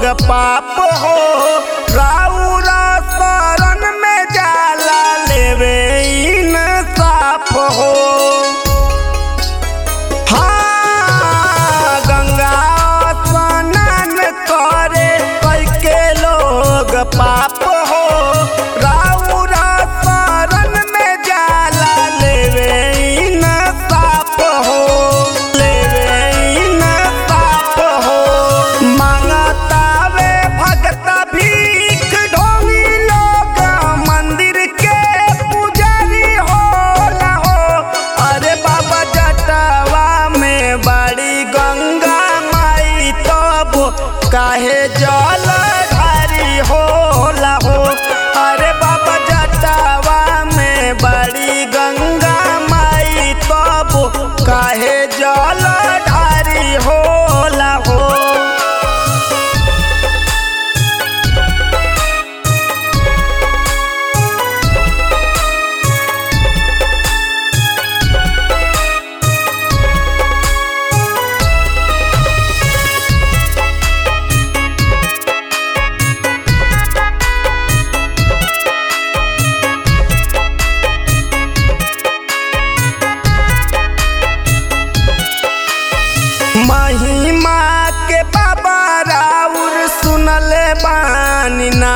लोग पाप हो राउरा शरण में जाला लेवे इंसाफ हो हाँ, गंगा स्नान करे कैके लोग पाप हो राउरा शरण में जाला लेवे इंसाफ हो लेवे इंसाफ हो मांगतावे भगत भीख ढोंगी लोग मंदिर के पुजारी होला हो अरे बाबा जटवा में बड़ी गंगा माई तब काहे जल ढारी होला हो अरे बाबा जटवा में बड़ी गंगा माई तब काहे जल ढारी होला हो महिमा के बाबा राउर सुनले बानी ना